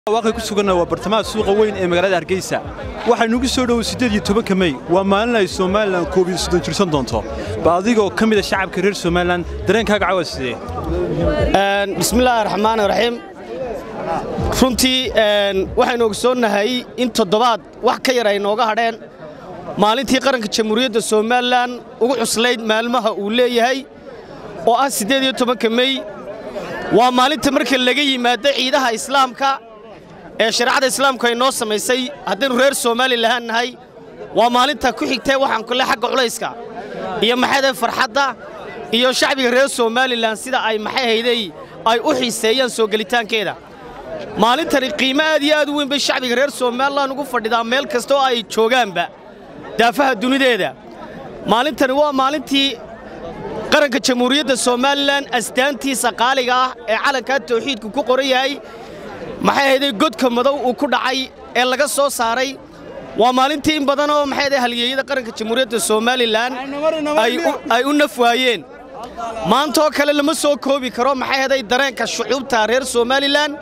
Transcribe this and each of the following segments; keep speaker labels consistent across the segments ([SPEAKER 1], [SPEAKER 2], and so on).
[SPEAKER 1] waaqi ku suganna waa bartamaha suuqa weyn ee magaalada hargeysa waxaynugu soo dhowow siddeed iyo tobanka mey waa maalin ay somalilan koob iyo soddon jirsan doonto ba adigoo ka mida shacabka reer somalilan dareenkaaga cawa sidee
[SPEAKER 2] bismillaahi raxmaani raxiim runtii waxaynu ogsoonnahay in toddobaad wax ka yar ay nooga hadheen maalintii qaranka jamhuuriyadda somalilan ugu cuslayd maalmaha uu leeyahay oo ah siddeed iyo tobanka mey waa maalinta marka laga yimaado ciidaha islaamka ee shareecada islaamku ay noo samaysay haddaynu reer somalilan nahay waa maalinta ku xigtee waxaan kule xagga culayska iyo maxayday farxadda iyo shacbiga reer somalilan sida ay maxay hayday ay u xiiseeyaan soo gelitaankeeda maalintani qiimo aad iyo aad u weyn bay shacbiga reer somalilan ugu fadhidaa meel kasta oo ay joogaanba daafaha dunideeda maalintani waa maalintii qaranka jamhuuriyadda somalilan astaantiisa qaaliga ah ee calankaa tawxiidku ku qoran yahay maxay ahayday godka madow uu ku dhacay ee laga soo saaray waa maalintii in badan oo maxay ahayd halyeeyada qaranka jamhuuriyadda somalilan ay u naf waayeen maantaoo kale lama soo koobi karo maxay ahaday dareenka shucuubta reer somalilan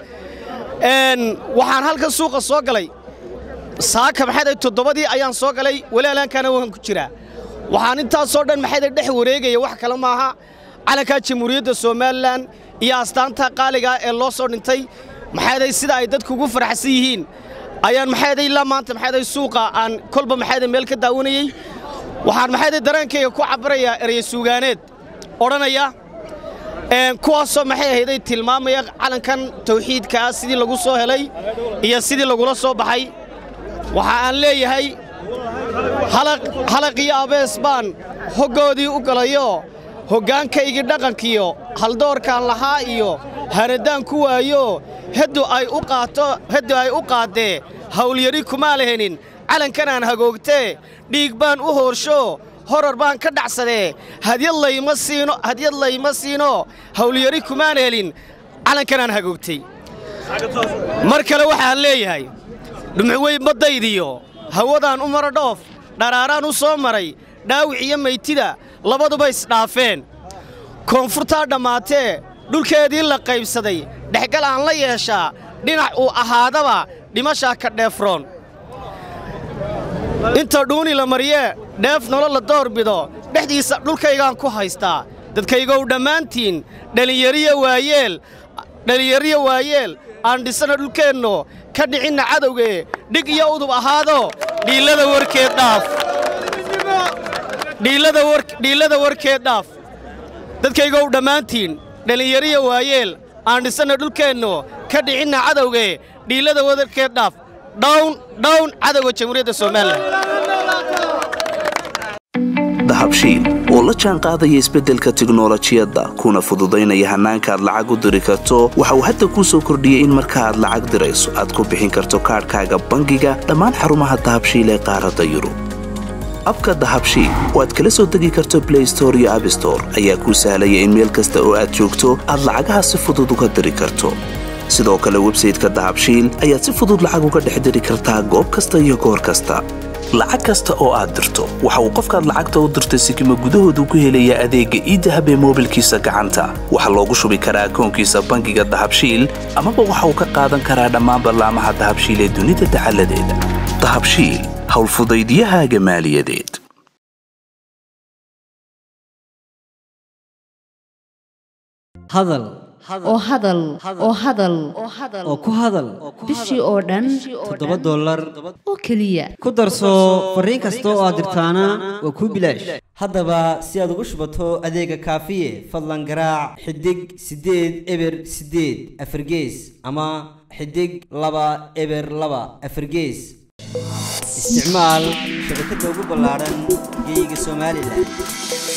[SPEAKER 2] waxaan halkan suuqa soo galay saaka maxay ahayd toddobadii ayaan soo galay walaalaankana waan ku jiraa waxaan intaasoo dhan maxayda dhex wareegaya wax kale maaha calankaa jamhuuriyadda somalilan iyo astaanta qaaligaa ee loo soo dhintay maxayday sida ay dadku ugu faraxsan yihiin ayaan maxayday ilaa maanta maxayday suuqa aan kolba maxayday meel ka daawanayey waxaan maxayday dareenkayga ku cabbarayaa erey suugaaneed odhanaya kuwaasoo maxay ahayday tilmaamaya calankan tawxiidkaa sidii lagu soo helay iyo sidii lagula soo baxay waxa aan leeyahay halaq iyo abees baan hoggoodii u galayo hoggaankaygii dhaqankiyo haldoorkaan lahaa iyo hanadaan ku waayo heddu ay u qaato heddu ay u qaaddee hawlyari kumaa lahenin calankanaan hagoogtee dhiig baan u hoorsho horar baan ka dhacsadee hadyad layma siino hadyad layma siino hawlyari kumaan helin calankanaan hagoogtay mar kale waxaan leeyahay dhumucwey baddaydiyo hawadaan u mara dhoof dharaaraan u soo maray dhaawic iyo maytida labaduba isdhaafeen koonfurtaa dhammaatee dhulkeedii la qaybsaday dhexgal aan la yeeshaa dhinac uu ahaadaba dhimashaa ka dheefroon inta dhuuni la mariyee dheef nolo la doorbido dhexdiisa dhulkaygaan ku haystaa dadkaygow dhammaantiin dhallinyariya waayeel dhallinyariya waayeel aan dhisana dhulkeenno ka dhicinna cadowgee dhig iyo udub ahaado dhiillada warkeed dhaaf dhiillada warkeed dhaaf dadkaygow dhammaantiin dhallinyariya waayeel aan dhisanna dhulkeenno ka dhicinna cadowgee dhiillada warkeed dhaaf dhawn dhawn cadowga jamhuuriyadda somalilan
[SPEAKER 3] dahabshiil oo la jaan qaadaya isbeddelka tiknolojiyadda kuna fududaynaya hannaanka aad lacag u diri karto waxa uu hadda kuu soo kordhiyey in marka aad lacag dirayso aad ku bixin karto kaadhkaaga bangiga dhammaan xarumaha dahabshiil ee qaaradda yurub abka dahabshiil oo aad kala soo degi karto blay store iyo abstore ayaa kuu sahlaya in meel kasta oo aad joogto aad lacagaha si fudud uga diri karto sidoo kale websayteka dahabshiil ayaad si fudud lacag uga dhex diri kartaa goob kasta iyo goor kasta lacag kasta oo aad dirto waxa uu qofkaad lacagta u dirtay sikima gudahoodu ku helayaa adeegga iidahab ee moobilkiisa gacanta waxaa loogu shubi karaa akoonkiisa bangiga dahabshiil amaba waxa uu ka qaadan karaa dhammaan ballaamaha dahabshiil ee dunida dacaladeeda dahabshiil howlfudaydyahaaga maaliyadeed
[SPEAKER 4] hadal
[SPEAKER 5] oo hadal oo hadal
[SPEAKER 4] oo ku hadal
[SPEAKER 5] bishii oo dhan
[SPEAKER 4] toddoba dollar
[SPEAKER 5] oo keliya
[SPEAKER 4] ku darso fariin kasta oo aad dirtaana waa kuu bilaash haddaba si aad ugu shubato adeega kaafiye fadlan garaac xidig siddeed eber siddeed afargees ama xidig laba eber laba afargees isticmaal shabakadda ugu ballaadhan geeyiga somalilan